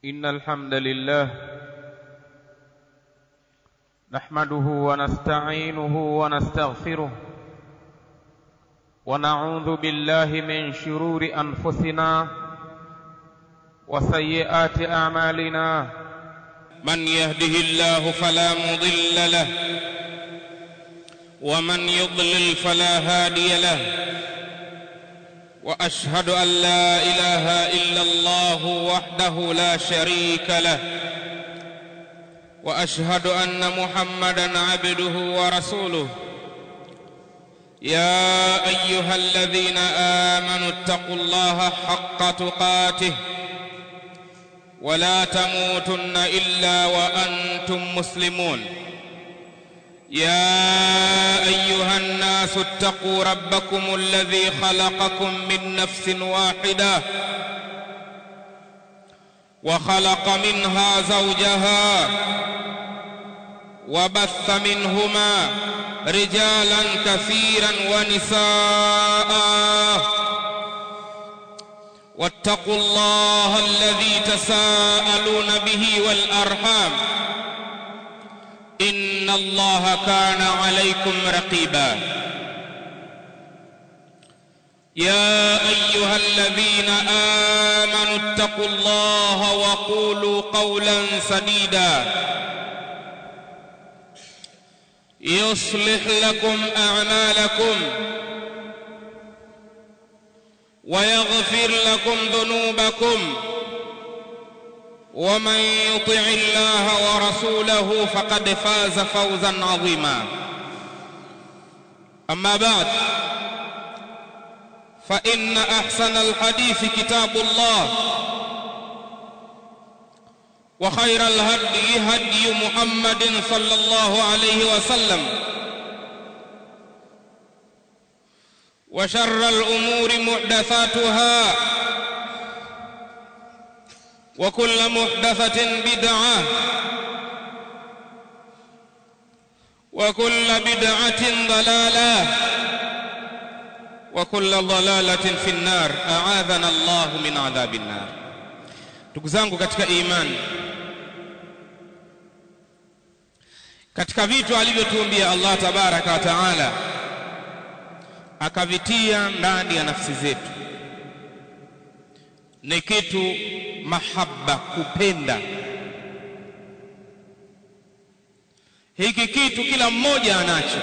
إن الحمد لله نحمده ونستعينه ونستغفره ونعوذ بالله من شرور أنفسنا وسيئات أعمالنا من يهده الله فلا مضل له ومن يضلل فلا هادي له واشهد ان لا اله الا الله وحده لا شريك له واشهد ان محمدا عبده ورسوله يا ايها الذين امنوا اتقوا الله حق تقاته ولا تموتن الا وانتم مسلمون يا ايها الناس اتقوا ربكم الذي خلقكم من نفس واحده وخلق منها زوجها وبث منهما رجالا كثيرا ونساء واتقوا الله الذي تساءلون به والارحام ان الله كان عليكم رقيبا يا ايها الذين امنوا اتقوا الله وقولوا قولا سديدا يصلح لكم اعمالكم ويغفر لكم ذنوبكم ومن يطع الله ورسوله فقد فاز فوزا عظيما اما بعد فان احسن الحديث كتاب الله وخير الهدي هدي محمد صلى الله عليه وسلم وشر الامور محدثاتها وكل محدثة بدعة وكل بدعة ضلالة وكل ضلالة في النار أعاذنا الله من عذاب النار ndugu zangu katika imani katika vitu alivyotuumbia Allah tabaraka wa taala akavitia ndani ya nafsi zetu ni kitu mahaba kupenda hiki kitu kila mmoja anacho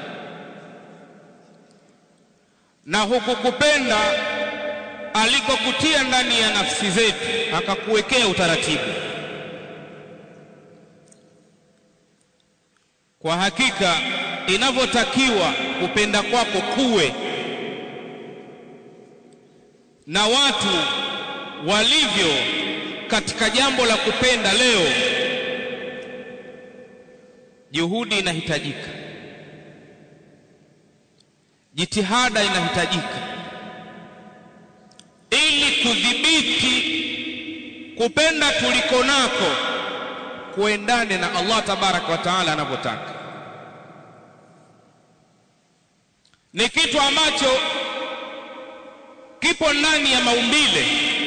na huku kupenda alikokutia ndani ya nafsi zetu akakuwekea utaratibu kwa hakika inavyotakiwa kupenda kwako kuwe na watu walivyo katika jambo la kupenda leo juhudi inahitajika jitihada inahitajika ili kudhibiti kupenda tuliko nako kuendane na Allah tabaraka wa taala anavyotaka ni kitu ambacho kipo ndani ya maumbile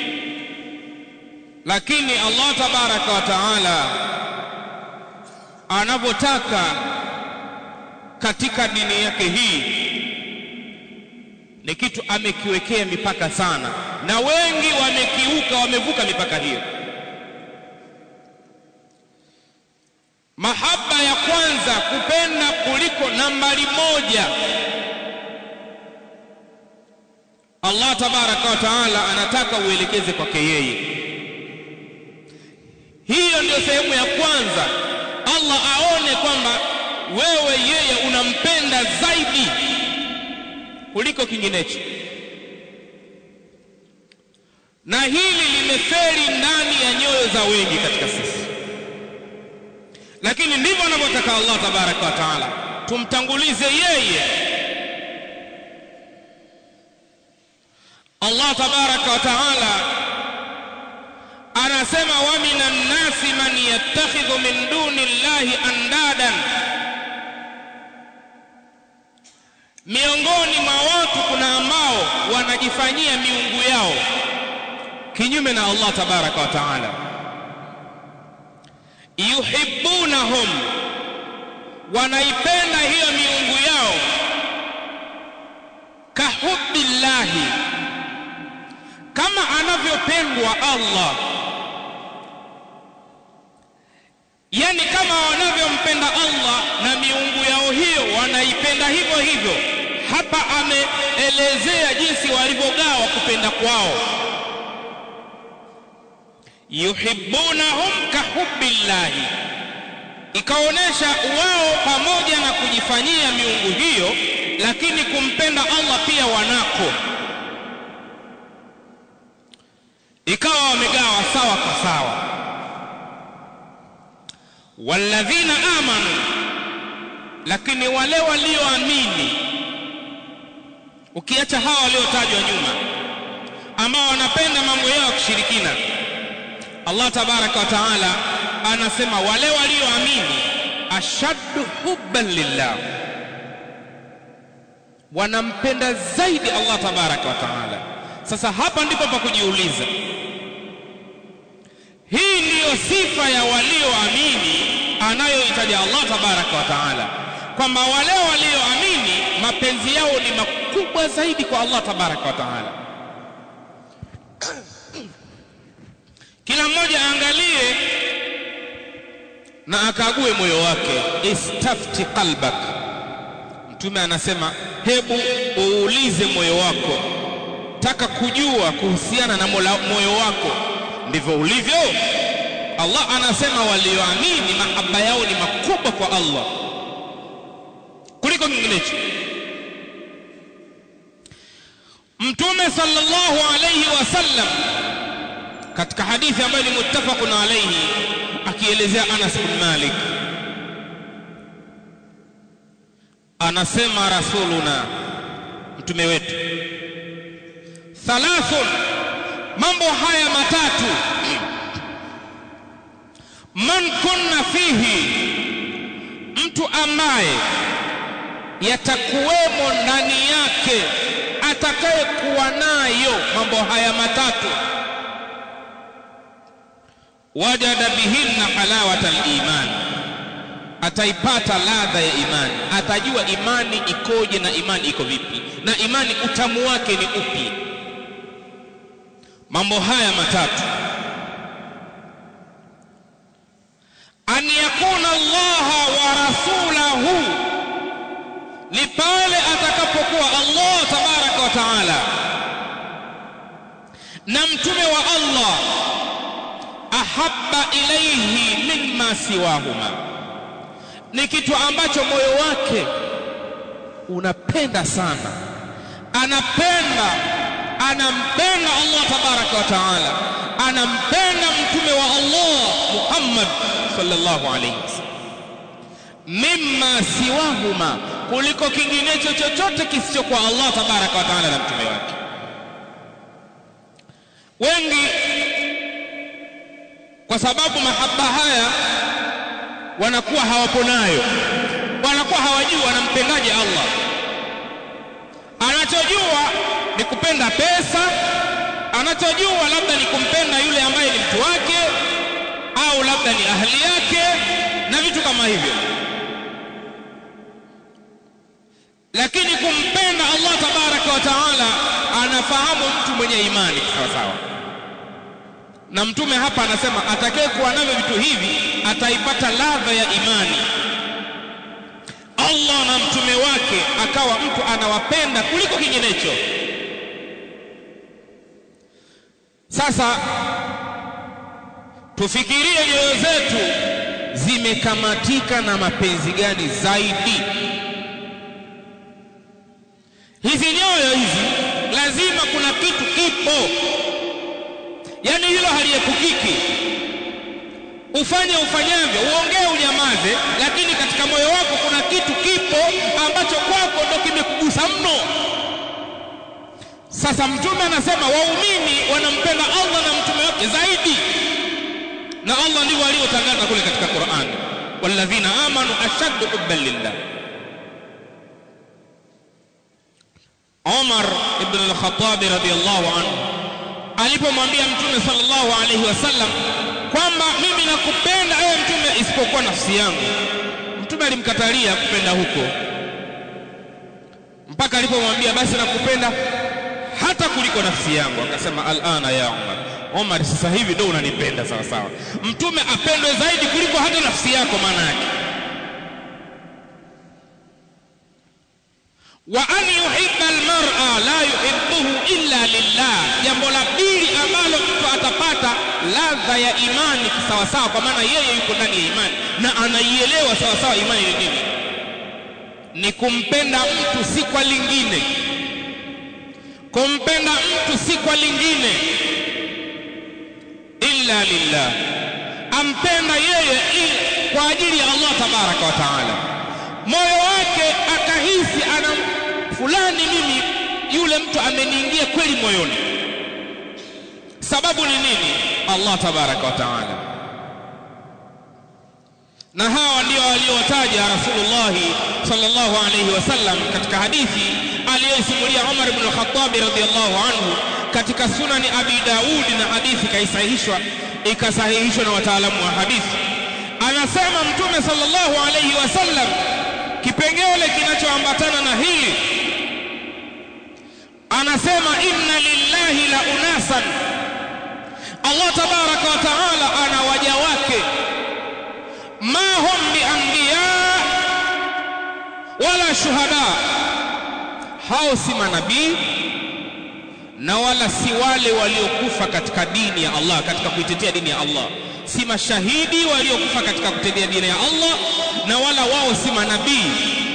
lakini Allah tabaraka wa taala anavyotaka katika dini yake hii ni kitu amekiwekea mipaka sana na wengi wamekiuka wamevuka mipaka hiyo mahaba ya kwanza kupenda kuliko nambari moja Allah tabaraka wa taala anataka uelekeze kwake yeye hiyo ndio sehemu ya kwanza Allah aone kwamba wewe yeye unampenda zaidi kuliko kinginecho na hili limeferi ndani ya nyoyo za wengi katika sisi lakini ndivyo anavyotaka Allah tabaraka wa taala tumtangulize yeye Allah tabaraka wa taala anasema wa minan nasi man yattakhidhu min duni llahi andadan miongoni mwa watu kuna ambao wanajifanyia miungu yao kinyume na Allah tabaraka wa taala yuhibbunahum wanaipenda hiyo miungu yao kahubbillahi kama anavyopendwa Allah yani kama wanavyompenda Allah na miungu yao hiyo wanaipenda hivyo hivyo hapa ameelezea jinsi walivyogawa kupenda kwao yuhibbunahum kahubbillahi ikaonesha wao pamoja na kujifanyia miungu hiyo lakini kumpenda Allah pia wanako ikawa wamegawa sawa kwa sawa walladhina amanu lakini wale walioamini ukiacha hawa waliotajwa nyuma ambao wanapenda mambo yao kishirikina Allah tabaraka wa taala anasema wale walioamini ashaddu hubban lillah wanampenda zaidi Allah tabaraka wa taala sasa hapa ndipo pa kujiuliza hii ndiyo sifa ya walioamini anayoitaja Allah tabaraka wa taala kwamba wale walioamini mapenzi yao ni makubwa zaidi kwa Allah tabaraka wa taala kila mmoja aangalie na akague moyo wake istafti qalbak mtume anasema hebu uulize moyo wako taka kujua kuhusiana na mola, moyo wako ndivyo ulivyo Allah anasema walioamini mahaba yao ni makubwa kwa Allah kuliko kinginecho mtume sallallahu alayhi wasallam katika hadithi ambayo ni muttafaqun alayhi akielezea Anas bin Malik anasema rasuluna mtume wetu thalathun mambo haya matatu man kunna fihi mtu ambaye yatakuwemo ndani yake atakayekuwa nayo mambo haya matatu wajada bihinna halawata liman ataipata ladha ya imani atajua imani ikoje na imani iko vipi na imani utamu wake ni upi mambo haya matatu an yakuna allaha wa rasulahu ni pale atakapokuwa allah tabaraka wa taala na mtume wa allah ahabba ilaihi mimma siwahuma ni kitu ambacho moyo wake unapenda sana anapenda anampenda Allah tabaraka wa taala anampenda mtume wa Allah Muhammad sallallahu alayhi wasallam mimma siwahuma kuliko kinginecho chochote kisichokuwa Allah tabaraka wa taala na mtume wake wengi kwa sababu mahaba haya wanakuwa hawapo nayo wanakuwa hawajui wanampendaje Allah anachojua ni kupenda pesa anachojua labda ni kumpenda yule ambaye ni mtu wake au labda ni ahli yake na vitu kama hivyo lakini kumpenda Allah tabaraka wa taala anafahamu mtu mwenye imani sawa sawa na mtume hapa anasema atakaye kuwa navyo vitu hivi ataipata ladha ya imani Allah na mtume wake akawa mtu anawapenda kuliko kinginecho sasa tufikirie nyoyo zetu zimekamatika na mapenzi gani zaidi hizi nyoyo hizi lazima kuna kitu kipo yani hilo haliepukiki ufanye ufanyavyo uongee unyamaze lakini katika moyo wako kuna kitu kipo ambacho kwako ndo kimekugusa mno sasa mtume anasema waumini wanampenda Allah na mtume wake zaidi na Allah ndivyo alivyotangaza kule katika Qur'an walladhina amanu ashaddu hubban lillah Umar ibn al-Khattab radiyallahu anhu alipomwambia mtume sallallahu alayhi wasallam kwamba mimi nakupenda ewe mtume kupenda isipokuwa nafsi yangu mtume alimkatalia kupenda huko mpaka alipomwambia basi nakupenda hata kuliko nafsi yangu akasema alana ya Umar Umar sasa hivi ndio unanipenda sawa sawa mtume apendwe zaidi kuliko hata nafsi yako maana yake wa an yuhibba almar'a la yuhibbuhu illa lillah jambo la pili ambalo mtu atapata ladha ya imani sawasawa kwa maana yeye yuko ndani ya imani na anaielewa sawasawa imani ni nini ni kumpenda mtu si kwa lingine kumpenda mtu si kwa lingine illa lillah ampenda yeye kwa ajili ya Allah tabaraka wa taala moyo wake akahisi ana fulani mimi yule mtu ameniingia kweli moyoni sababu ni nini Allah tabaraka wa taala na hawa ndio waliotaja Rasulullah sallallahu alayhi wasallam katika hadithi aliyosimulia Umar ibn al-Khattab radhiyallahu anhu katika sunani Abi Daud na hadithi kaisahihishwa ikasahihishwa na wataalamu wa hadithi anasema mtume sallallahu alayhi wasallam kipengele kinachoambatana na hili anasema inna lillahi la unasan Allah tabaraka wa taala ana waja wake ma hum bianbiya wala shuhada hao si manabii na wala si wale waliokufa katika dini ya Allah katika kuitetea dini ya Allah si mashahidi waliokufa katika kutetea dini ya Allah na wala wao si manabii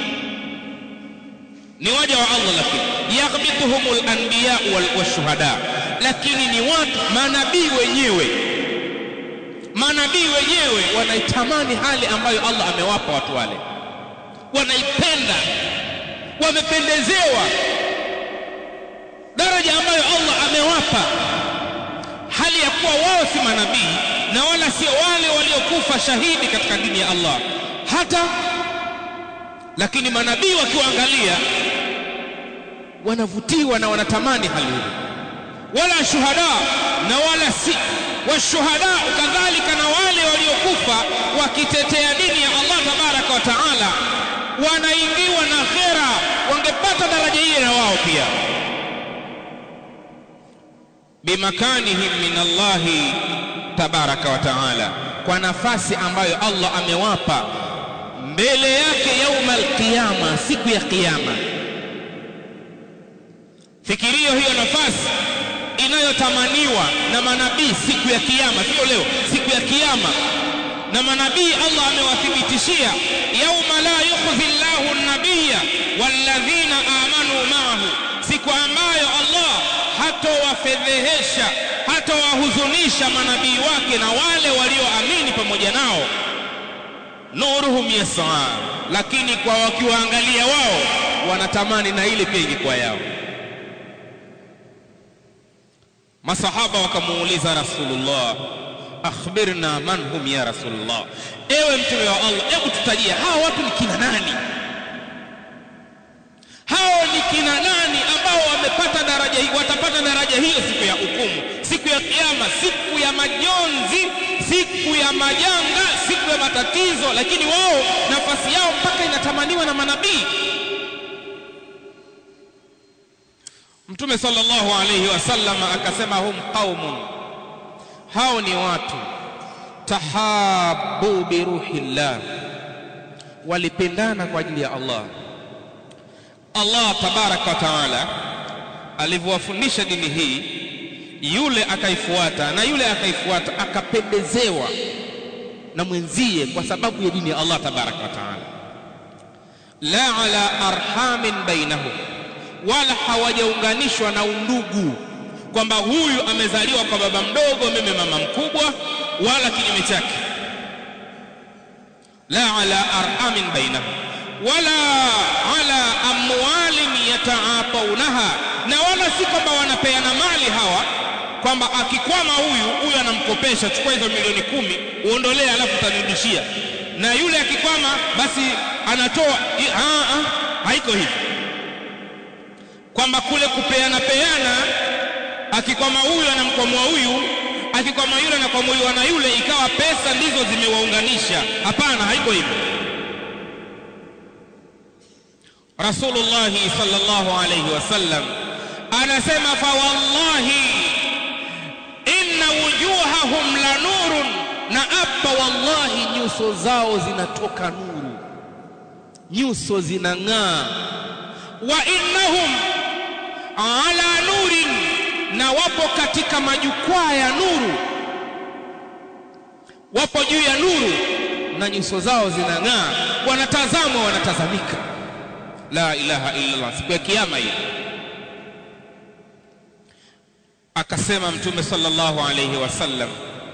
ni waja wa Allah lakini yaghbituhumul anbiya wal washuhada lakini ni watu manabii wenyewe manabii wenyewe wanaitamani hali ambayo Allah amewapa watu wale wanaipenda wamependezewa daraja ambayo Allah amewapa hali ya kuwa wao si manabii na wala sio wale waliokufa shahidi katika dini ya Allah hata lakini manabii wakiwaangalia wanavutiwa na wanatamani hali hiyo wala shuhada na wala si washuhada kadhalika na wale waliokufa wakitetea dini ya Allah tabaraka wa taala wanaingiwa na khera wangepata daraja hili na wao pia bimakanihim min Allah tabaraka wa taala kwa nafasi ambayo Allah amewapa mbele yake yauma alqiyama siku ya kiyama fikirio hiyo nafasi inayotamaniwa na manabii siku ya kiyama sio leo siku ya kiyama na manabii Allah amewathibitishia yauma la yukhzi Allahu an-nabiyya walladhina amanu ma'ahu siku ambayo Allah hatowafedhehesha hatowahuzunisha manabii wake na wale walioamini pamoja nao nuruhum yas'a lakini kwa wakiwaangalia wao wanatamani na ile pia ingekuwa yao masahaba wakamuuliza rasulullah akhbirna man hum ya rasulullah ewe mtume wa Allah hebu tutajie hawa watu ni kina nani hao ni kina nani ambao wamepata daraja hii watapata daraja hiyo siku ya hukumu siku ya kiyama siku ya majonzi siku ya majanga siku ya matatizo lakini wao nafasi yao mpaka inatamaniwa na manabii Mtume sallallahu alayhi wasallam akasema hum qaumun hao ni watu tahabu bi ruhillah walipendana kwa ajili ya Allah Allah tabaraka wa taala alivyowafundisha dini hii yule akaifuata na yule akaifuata akapendezewa na mwenzie kwa sababu ya dini ya Allah tabaraka wa taala la ala arhamin bainahum wala hawajaunganishwa na undugu kwamba huyu amezaliwa kwa baba mdogo mimi mama mkubwa wala kinyume chake la ala arhamin bainahum wala ala amwalin yataataunaha na wala si kwamba wanapeana mali hawa kwamba akikwama huyu huyu anamkopesha chukua hizo milioni kumi uondolee alafu utanirudishia na yule akikwama basi anatoa haiko hivi kwamba kule kupeana peana akikwama huyu anamkwamua huyu akikwama yule na kwamuliwa na yule ikawa pesa ndizo zimewaunganisha hapana haiko hivyo rasulullahi sallallahu alayhi wasallam anasema fa wallahi inna wujuhahum la nurun na apa wallahi nyuso zao zinatoka nuru nyuso zinang'aa wa innahum ala nurin na wapo katika majukwaa ya nuru wapo juu ya nuru na nyuso zao zinang'aa wanatazamwa wanatazamika la ilaha illa Allah siku ya kiyama hiyo akasema mtume sallallahu alayhi wasallam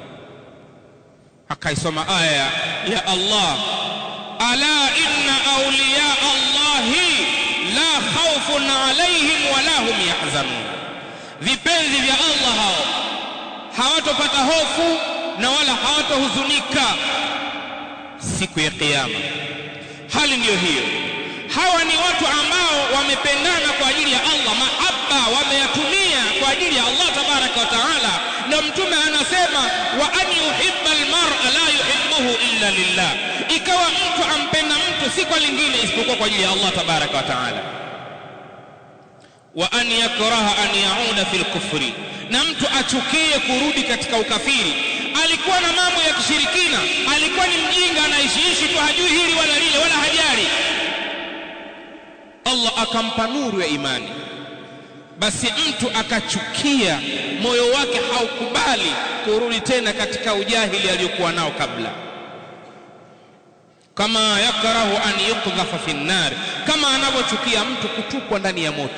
akaisoma aya ya Allah ala inna awliya Allahi la khawfun alayhim wala hum yahzanun vipenzi vya Allah hao hawatopata hofu na wala hawatohuzunika siku ya kiyama hali ndiyo hiyo hawa ni watu ambao wamependana kwa ajili ya Allah mahaba wameyatumia kwa ajili ya Allah tabaraka wa taala na mtume anasema wa an yuhibba almar'a la yuhibbuhu illa lillah ikawa mtu ampenda mtu si kwa lingine isipokuwa kwa ajili ya Allah tabaraka wa taala wa an yakraha an yauda fil kufri na mtu achukie kurudi katika ukafiri alikuwa na mambo ya kishirikina alikuwa ni mjinga anaishiishi tu hajui hili wala lile wala hajali Allah akampa nuru ya imani basi mtu akachukia moyo wake haukubali kurudi tena katika ujahili aliyokuwa nao kabla kama yakrahu an yuqdhafa fi nnar kama anavyochukia mtu kutupwa ndani ya moto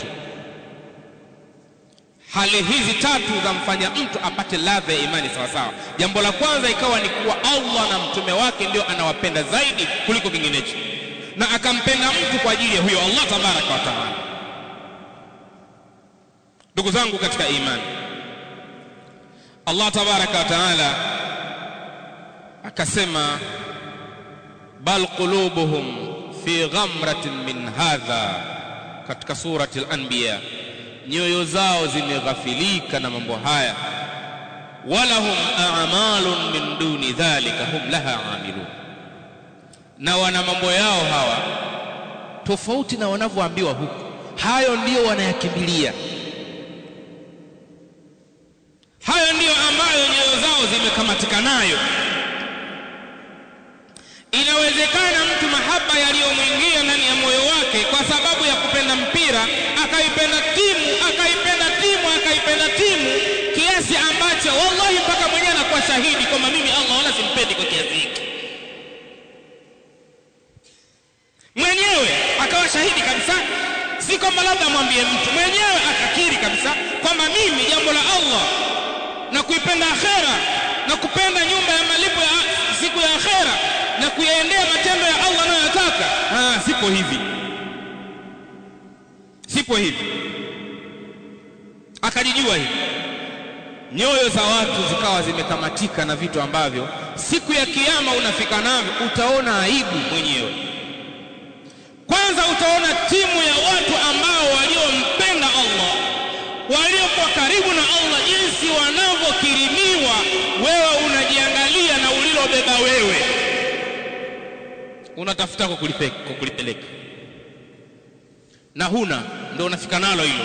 hali hizi tatu zamfanya mtu apate ladha ya imani sawa sawa jambo la kwanza ikawa ni kuwa Allah na mtume wake ndio anawapenda zaidi kuliko kinginecho na akampenda mtu kwa ajili ya huyo Allah tabaraka wa taala ndugu zangu katika imani Allah tabaraka wa taala akasema bal qulubuhum fi ghamratin min hadha katika surati al-anbiya nyoyo zao zimeghafilika na mambo haya walahum a'malun min duni dhalika hum laha amilun na wana mambo yao hawa tofauti na wanavyoambiwa huku hayo ndiyo wanayakimbilia hayo ndiyo ambayo nyoyo zao zimekamatika nayo inawezekana mtu mahaba yaliyomwingia ndani ya moyo wake kwa sababu ya kupenda mpira akaipenda timu akaipenda timu akaipenda timu kiasi ambacho wallahi mpaka mwenyewe anakuwa shahidi kwamba mimi Allah wala simpendi kwa kiasi hiki mwenyewe akawa shahidi kabisa si kwamba labda amwambie mtu mwenyewe akakiri kabisa kwamba mimi jambo la Allah na kuipenda akhera na kupenda nyumba ya malipo ya siku ya akhera na kuyaendea matendo ya Allah anayotaka ah sipo hivi sipo hivi akajijua hivi nyoyo za watu zikawa zimekamatika na vitu ambavyo siku ya kiyama unafika navyo utaona aibu mwenyewe kwanza utaona timu ya watu ambao waliompenda Allah waliokuwa karibu na Allah jinsi wanavyokirimiwa wewe unajiangalia na ulilobeba wewe unatafuta kukulipeleka na huna ndio unafika nalo hilo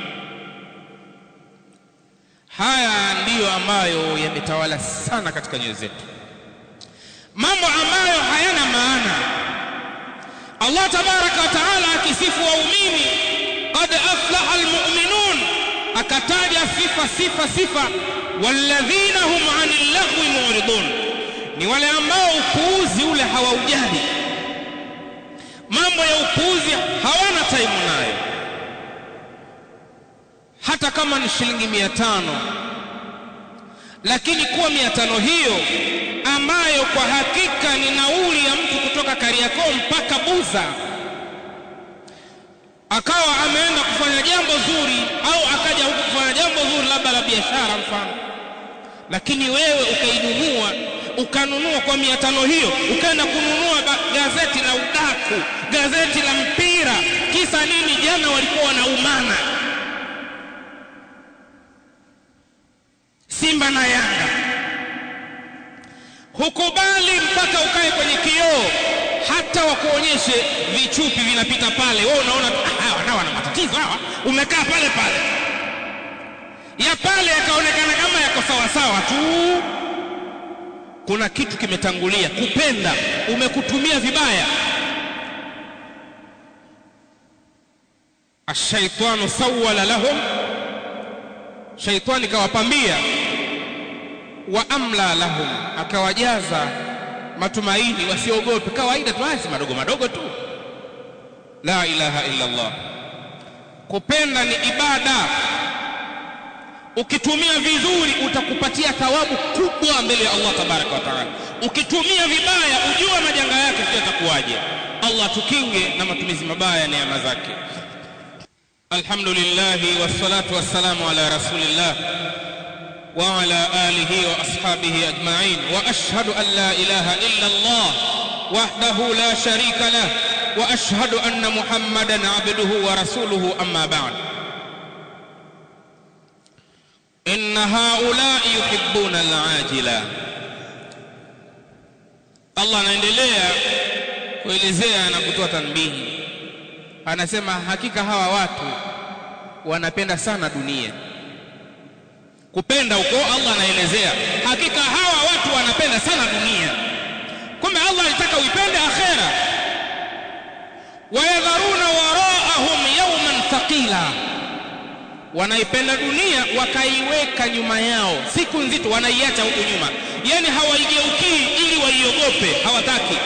haya ndiyo ambayo yametawala sana katika nyoyo zetu mambo ambayo hayana maana Allah tabaraka wa taala akisifu waumini qad aflaha almu'minun akataja sifa sifa sifa walladhina hum 'anil lahwi mu'ridun ni wale ambao upuuzi ule hawaujali mambo ya upuuzi hawana taimu nayo hata kama ni shilingi mia tano lakini kuwa mia tano hiyo ambayo kwa hakika ni nauli ya mtu kutoka Kariakoo mpaka Buza akawa ameenda kufanya jambo zuri au akaja huku kufanya jambo zuri labda la biashara mfano lakini wewe ukainunua ukanunua kwa mia tano hiyo ukaenda kununua gazeti la udaku gazeti la mpira kisa nini jana walikuwa wanaumana Simba na Yanga. Hukubali mpaka ukae kwenye kioo, hata wakuonyeshe vichupi vinapita pale, wewe unaona ah, hawa nao wana matatizo hawa, umekaa pale pale, ya pale yakaonekana kama yako sawa sawa tu. Kuna kitu kimetangulia. Kupenda umekutumia vibaya. Ashaitanu sawala lahum, shaitani kawapambia wa amla lahum, akawajaza matumaini wasiogope. Kawaida tu, haya si madogo madogo tu. La ilaha illa Allah. Kupenda ni ibada, ukitumia vizuri utakupatia thawabu kubwa mbele ya Allah tabaraka wa taala. Ukitumia vibaya, ujua majanga yake sio yatakuwaje. Allah tukinge na matumizi mabaya ya neema zake. Alhamdulillah wassalatu wassalamu ala rasulillah wa ala alihi wa ashabihi ajma'in wa ashhadu an la ilaha illa Allah wahdahu la sharika lah wa ashhadu anna Muhammadan abduhu wa rasuluhu amma ba'd inna haula'i yuhibbuna al-ajila Allah anaendelea kuelezea na kutoa tanbihi anasema hakika hawa watu wanapenda sana dunia kupenda huko Allah anaelezea hakika hawa watu wanapenda sana dunia kumbe Allah alitaka uipende akhera wayadharuna waraahum yawman thaqila wanaipenda dunia wakaiweka nyuma yao siku nzito wanaiacha huko nyuma yani hawaigeukii ili waiogope hawataki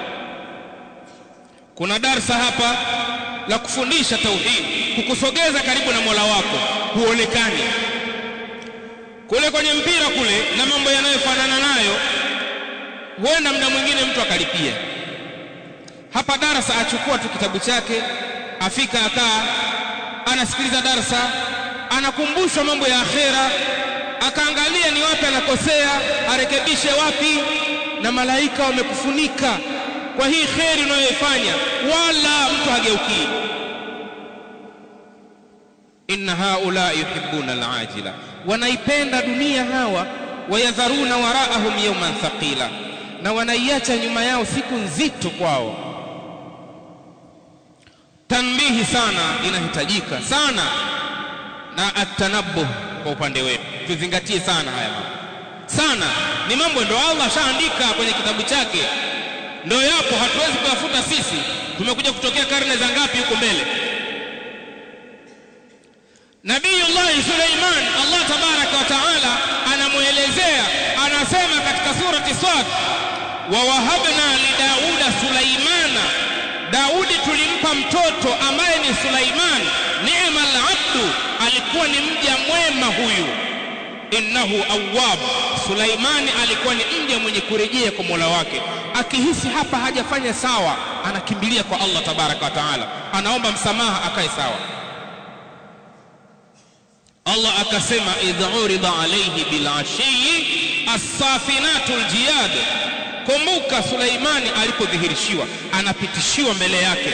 kuna darsa hapa la kufundisha tauhid kukusogeza karibu na Mola wako huonekani kule kwenye mpira kule na mambo yanayofanana nayo huenda muda mwingine mtu akalipia hapa darasa achukua tu kitabu chake afika akaa anasikiliza darasa anakumbushwa mambo ya akhera akaangalia ni wapi anakosea arekebishe wapi na malaika wamekufunika kwa hii kheri unayoifanya wala mtu hageukii inna haula yuhibbuna alajila wanaipenda dunia hawa wayadharuna waraahum yawman thaqila na wanaiacha nyuma yao siku nzito kwao tanbihi sana inahitajika sana na atanabuh kwa upande wetu tuzingatie sana haya mambo sana ni mambo ndio Allah shaandika kwenye kitabu chake ndio yapo hatuwezi kuyafuta sisi tumekuja kutokea karne za ngapi huko mbele Nabiyullah Suleiman Allah tabaraka wa taala anamuelezea anasema katika surati Sad wa wahabna li Dauda Sulaimana Daudi tulimpa mtoto ambaye ni Sulaiman ni'mal abdu alikuwa ni mja mwema huyu innahu awwab Sulaimani alikuwa ni mja mwenye kurejea kwa Mola wake akihisi hapa hajafanya sawa anakimbilia kwa Allah tabaraka wa taala anaomba msamaha akae sawa Allah akasema idh urida alayhi bil ashiyi as-safinatul jiyad kumbuka Suleimani alipodhihirishiwa anapitishiwa mbele yake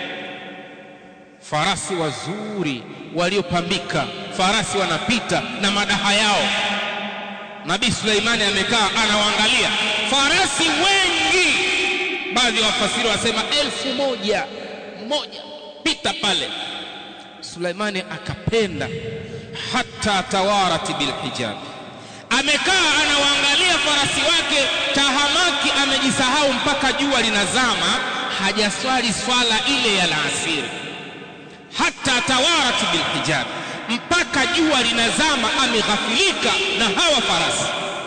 farasi wazuri waliopambika farasi wanapita na madaha yao Nabii Suleimani amekaa anawaangalia farasi wengi baadhi ya wafasiri wasema elfu moja moja pita pale Suleimani akapenda hata tawarati bilhijab amekaa anawaangalia farasi wake tahamaki amejisahau mpaka jua linazama hajaswali swala ile ya laasiri hata tawarati bilhijab mpaka jua linazama ameghafilika na hawa farasi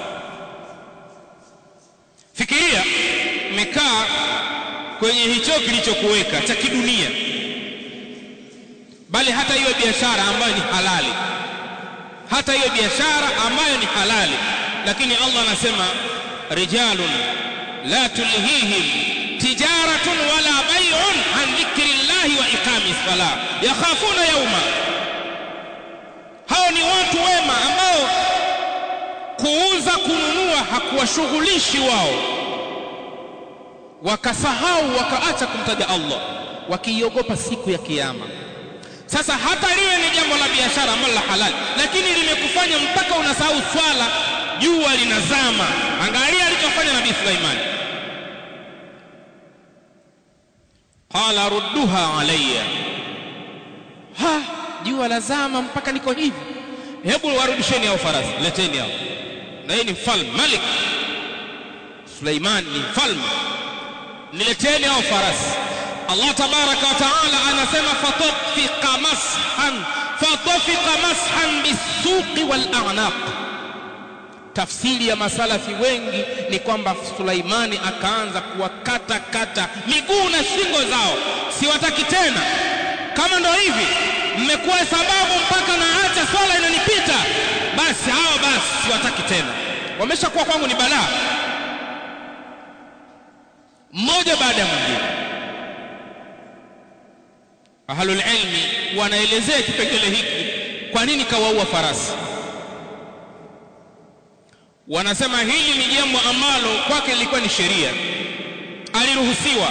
fikiria umekaa kwenye hicho kilichokuweka cha kidunia bali hata hiyo biashara ambayo ni halali hata hiyo biashara ambayo ni halali lakini Allah anasema rijalun la tulhihim tijaratun wala bay'un an dhikrillahi wa iqami salah yakhafuna yawma hao ni watu wema ambao kuuza kununua hakuwashughulishi wao wakasahau wakaacha kumtaja Allah wakiiogopa siku ya kiyama sasa hata liwe ni jambo la biashara ambalo la halali lakini limekufanya mpaka unasahau swala jua linazama angalia alichofanya nabii Sulaiman qala rudduha alayya ha jua lazama mpaka niko hivi hebu warudisheni hao farasi leteni hao na yeye ni mfalme malik Sulaiman ni mfalme nileteni hao farasi Allah tabaraka wa taala anasema fatafika mashan fatafika mashan bisuqi wal a'naq tafsiri ya masalafi wengi ni kwamba Sulaimani akaanza kuwakata kata miguu na shingo zao siwataki tena kama ndo hivi mmekuwa sababu mpaka naacha swala inanipita basi hawa basi siwataki tena wameshakuwa kwangu ni balaa mmoja baada ya mwingine ahlul ilmi wanaelezea kipengele hiki kwa nini kawaua farasi wanasema hili ni jambo ambalo kwake lilikuwa ni sheria aliruhusiwa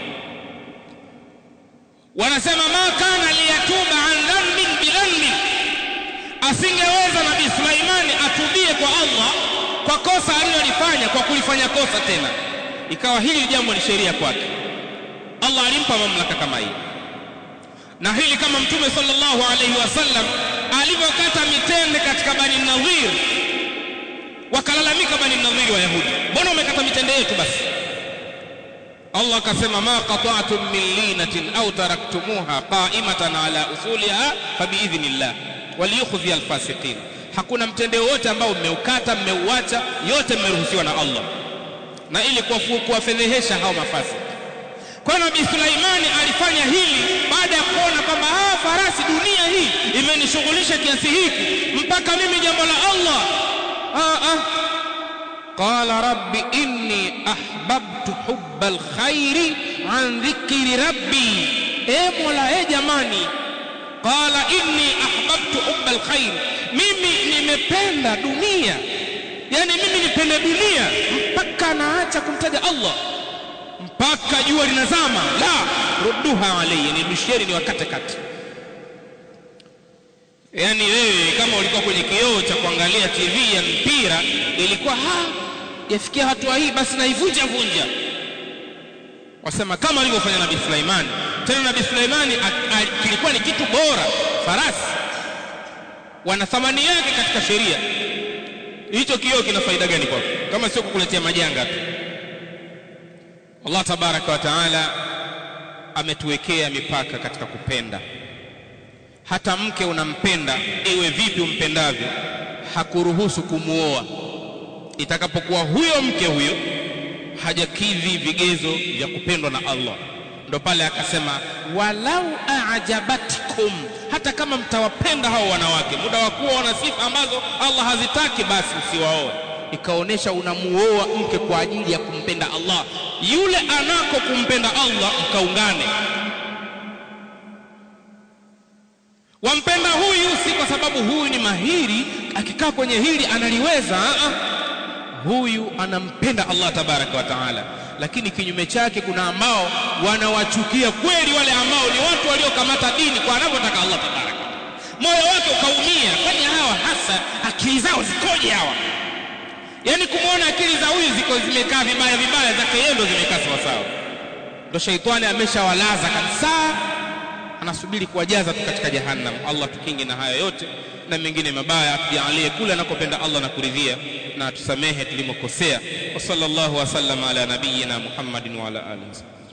wanasema ma kana liyatuba an dhanbin bidhanbin asingeweza nabii Sulaimani atubie kwa Allah kwa kosa alilolifanya kwa kulifanya kosa tena ikawa hili jambo ni sheria kwake Allah alimpa mamlaka kama hii na hili kama mtume sallallahu alaihi wasallam alivyokata mitende katika bani nadhir wakalalamika bani nadhir wa yahudi mbona umekata mitende yetu basi Allah akasema ma qata'tum min linatin aw taraktumuha qa'imatan ala usuliha fabiidhnillah waliyukhzi alfasiqin hakuna mtende wote ambao mmeukata mmeuacha yote mmeruhusiwa na Allah na ili kuwafedhehesha hao mafasi kwa nabii Sulaimani alifanya hili baada ya kuona kwamba ah farasi dunia hii imenishughulisha kiasi hiki mpaka mimi jambo la Allah ah ah qala rabbi inni ahbabtu hubbal khairi an dhikri rabbi e mola e jamani qala inni ahbabtu hubbal khair mimi nimependa dunia yani mimi nipende dunia mpaka naacha kumtaja Allah mpaka jua linazama la rudduha alayya nirudishieni ni wakate kati yani wewe kama ulikuwa kwenye kioo cha kuangalia TV ya mpira ilikuwa ha yafikia hatua hii basi naivunja vunja wasema kama alivyofanya nabii Sulaimani tena nabii Sulaimani kilikuwa ni kitu bora farasi wana thamani yake katika sheria hicho kioo kina faida gani kwako kama sio kukuletea majanga tu Allah tabaraka wa taala ametuwekea mipaka katika kupenda hata mke unampenda iwe vipi umpendavyo hakuruhusu kumuoa itakapokuwa huyo mke huyo hajakidhi vigezo vya kupendwa na Allah ndo pale akasema walau aajabatkum hata kama mtawapenda hao wanawake muda wa kuwa wana sifa ambazo Allah hazitaki basi usiwaoe ikaonesha unamuoa mke kwa ajili ya kumpenda Allah yule anako kumpenda Allah mkaungane wampenda huyu si kwa sababu huyu ni mahiri akikaa kwenye hili analiweza a huyu anampenda Allah tabaraka wa taala lakini kinyume chake kuna ambao wanawachukia kweli wale ambao ni watu waliokamata dini kwa anavyotaka Allah tabaraka moyo wake ukaumia kwani hawa hasa akili zao zikoje hawa yani kumwona akili za huyu ziko zimekaa vibaya vibaya zake yeye ndo zimekaa sawa sawa ndo shaitani ameshawalaza kabisa anasubiri kuwajaza tu katika jahannam Allah tukinge na haya yote na mengine mabaya atujalie kule anakopenda Allah na kuridhia na tusamehe tulimokosea wa sallallahu wasallam ala nabiyyina Muhammadin wa ala alihi